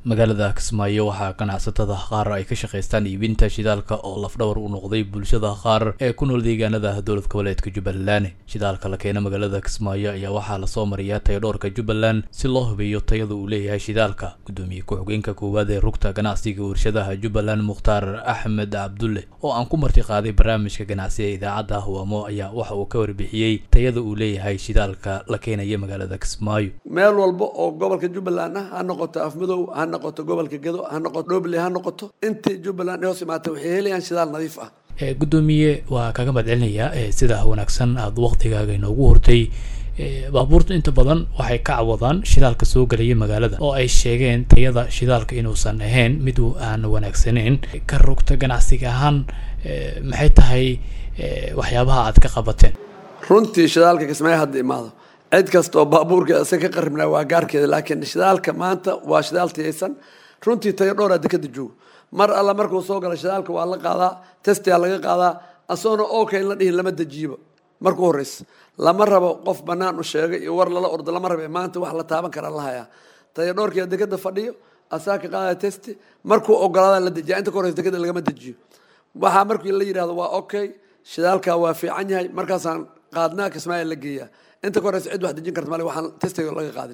magaalada kismaayo waxaa ganacsatada qaar ay ka shaqaystaan iibinta shidaalka oo lafdhawar u noqday bulshada qaar ee ku nool deegaanada dowlad goboleedka jubbaland shidaalka la keena magaalada kismaayo ayaa waxaa lasoo mariyaa tayadhoorka jubbaland si loo hubiyo tayada uu leeyahay shidaalka gudoomiye ku-xigeenka koowaad ee rugta ganacsiga warshadaha jubbaland mukhtaar axmed cabdulle oo aan ku marti qaaday barnaamijka ganacsiga idaacadda hawaamo ayaa waxa uu ka warbixiyey tayada uu leeyahay shidaalka la keenaya magaalada kismaayo meel walba oo gobolka jubbaland ah ha noqoto afmadow ha noqoto gobolka gedo ha noqoto dhoble ha noqoto intii jubbaland hoos imaata waxay helayaan shidaal nadiif ah gudoomiye waa kaga mahadcelinayaa sida wanaagsan aada waktigaaga inoogu hortay baabuurta inta badan waxay ka cawadaan shidaalka soo gelaya magaalada oo ay sheegeen tayada shidaalka inuusan ahayn mid aan wanaagsaneyn ka rugta ganacsiga ahaan maxay tahay waxyaabaha aad ka qabateen runtii shidaalka kismaayo hadda imaado cid kasta oo baabuurkeeda isa ka qaribnaa waa gaarkeeda laakiin shidaalka maanta waa shidaal tiyaysan runtii tayo dhowraa dekada joogo mar alla markuu soo galo shidaalka waa la qaadaa testia laga qaadaa asoona okay la dhihin lama dejiyiba markuu horeysa lama rabo qof banaan u sheegay iyo war lala ordo lama rabe maanta wax la taaban karaa la hayaa tayo dhowrkeeda dekada fadhiyo asaa ka qaadaya testi markuu ogolaada la dejiya inta ka horeysa dekada lagama dejiyo waxaa markii la yidhahdo waa okay shidaalka waa fiican yahay markaasaan qaadnaa kismaayo la geeyaa inta ka horeysa cid wax dejin karta male waxaan testiga laga qaadin